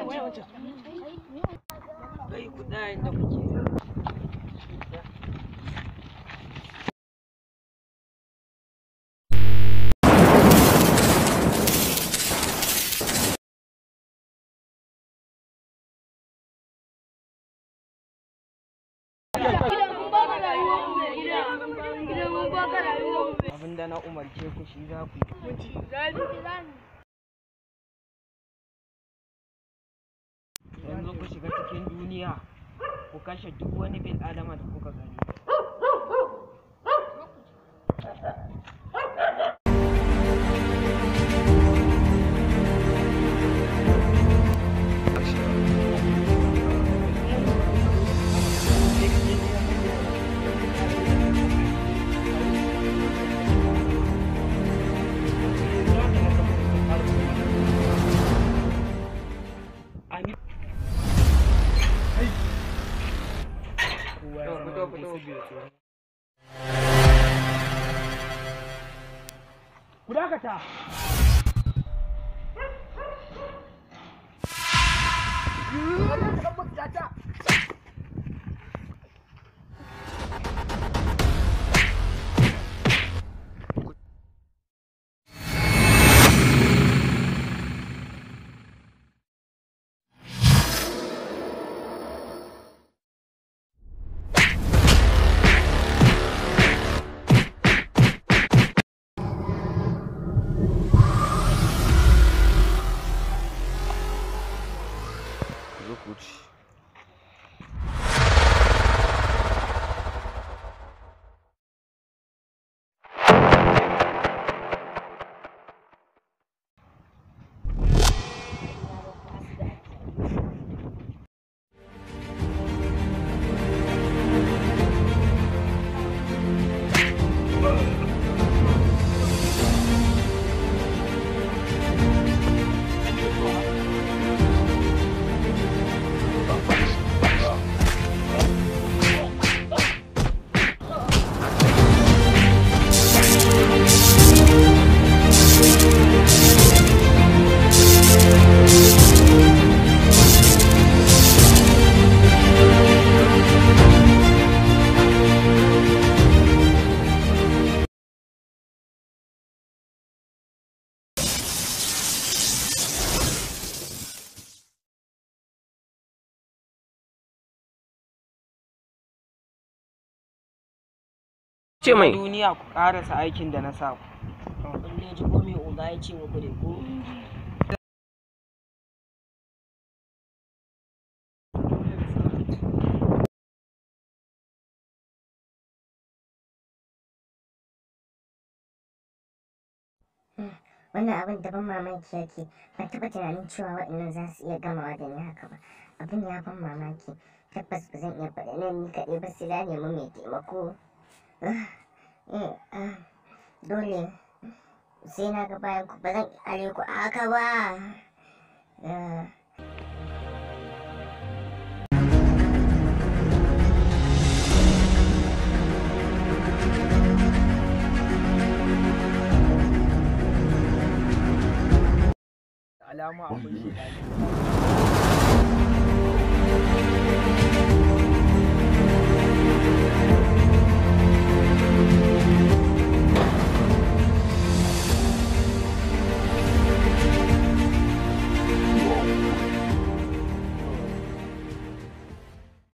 kai kuɗa inda kuke abinda na umarce ku shi za ku yi yanzu ku shiga cikin duniya ku kashe duk wani bil adama da kuka gani Amin. Fito, fito, fito. Ku dakata. ce mai Duniya ku ƙarasa aikin da na sa ku. Kun dai ji ko me oga ya ce muku dai ko? wannan abin da ban mamaki yake ban taɓa tunanin cewa waɗannan za su iya gamawa da ni haka ba abin ya ban mamaki tabbas ba zan iya faɗa nan ni kaɗai ba sai na nemi mai taimako Eh, ah, dole sai na ga bayan ku ba zan ƙyale ku a haka ba Ah. Alama akwai shi